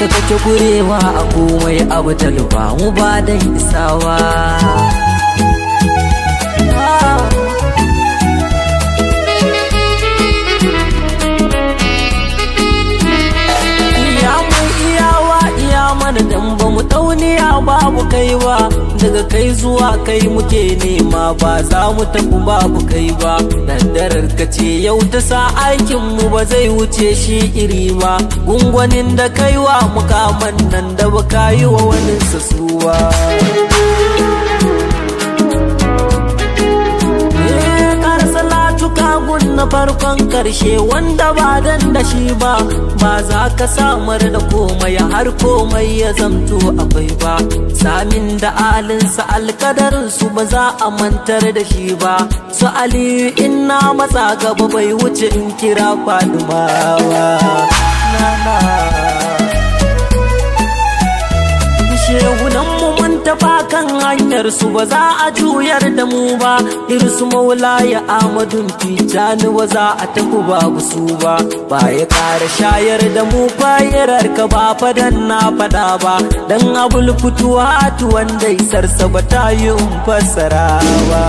haka kake gurewa a komai abu talba mu ba dan isawa iya mai iyawa iya mana dan ba mu dauniya babu kai ba daga kai zuwa kai muke nema ba za mu tafi babu kai ba daddarar ka ce yau ta sa aikin mu ba zai wuce shi iri ba gungwanin da kaiwa mukaman nan da ba yi wa wani sasuwa gun na farkon karshe wanda ba dan da shi ba ba za ka samar da komai har komai ya zamto akwai ba samin da alinsa alkadarin su ba za a mantar da shi ba su aliyu inna matsa gaba bai wuce in kira fadumawa shehunan mu mun tafa kan hanyar su ba za a juyar da mu ba irsu maula ya amadun tijani ba za a tafi babu su ba ba ya kara shayar da mu fayirar ka ba fadan na fada ba dan abul fituwa wanda isarsa ba ta yi fassara ba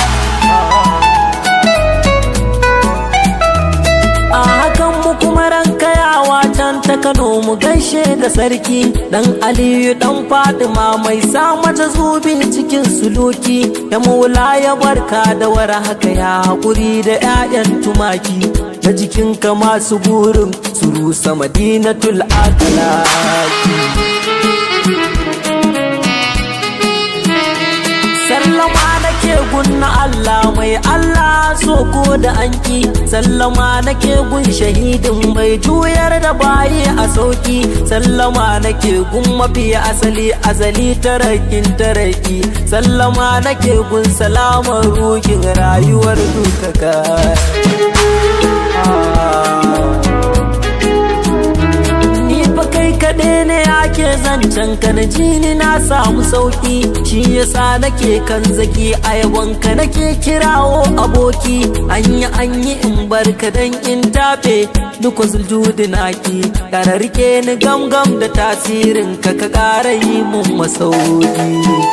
a hakan mu kuma ranka yawa can ta Kano mu gaishe da sarki dan Aliyu dan Fatima mai sa mata zubi cikin suluki ya maula ya barka da war haka ya hakuri da 'ya'yan tumaki na jikinka masu burin su rusa madinatul akalaki sallama nake gunna Allah mai Allah so ko da anki sallama nake gun shahidin mai juyar da bayi a sauki sallama nake gun mafi asali azali tarakin taraki sallama nake gun salamar rukin rayuwar dukaka kai kaɗai ne ake zancen ka na jini na samu sauki shi yasa nake kan zaki a yabonka nake kirawo aboki anyi anyi in barka dan in tafe duk zuljudi naki kara rike ni gamgam da tasirin ka ka kara yi mun masauki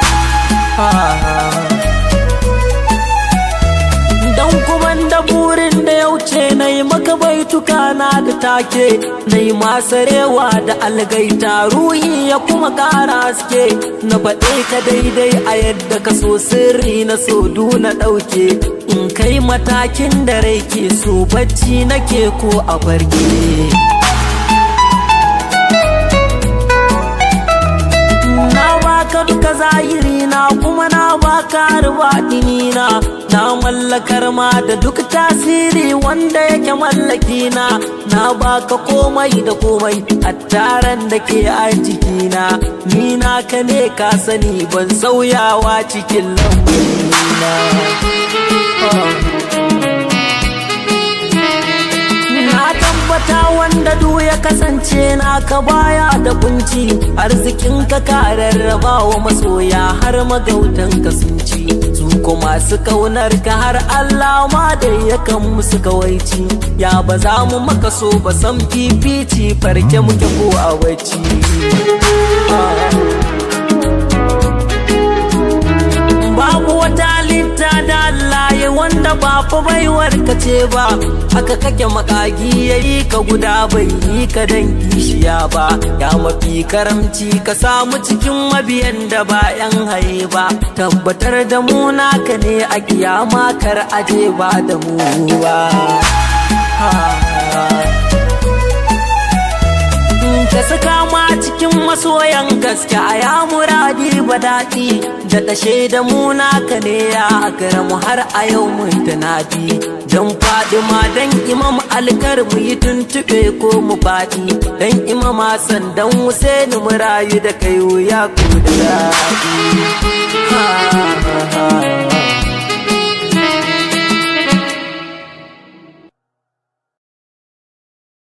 dan kuma da burin da ya wuce na yi maka baituka na da take na yi masarewa da algaita ruhi ya kuma kara haske na faɗe ka daidai a yadda ka so sirri na so na ɗauke in kai matakin da rai ke so bacci nake ko a barge na baka duka zahiri na kuma na baka rubaɗini na na mallakar ma da duk tasiri wanda yake mallaki na na baka komai da komai a taron da ke a jikina ni naka ne ka sani ban sauyawa cikin lambarina na tabbata wanda du ya kasance naka baya da kunci arzikin ka ka rarraba wa masoya har magautan ka sun ci su ko masu kaunar ka har Allah ma da yakan musu kawaici ya ba za mu maka so ba san fifici farke muke ko a wacce babu wata halitta da Allah ya wanda ba fa baiwar ka ce ba haka kake makagi yayi ka guda bai yi ka dan kishiya ba ya mafi karamci ka samu cikin mabiyan da ba yan haye ba tabbatar da mu naka ne a kiyama kar aje ba da mu ba ka saka ma cikin masoyan gaske a ya muradi ba daɗi da ɗashe da mu naka ne ya mu har a yau mun tanadi don ma don imam alkar mu yi tuntuɓe ko mu faɗi don imam Hassan don Husaini mu rayu da kai wuya ko da daɗi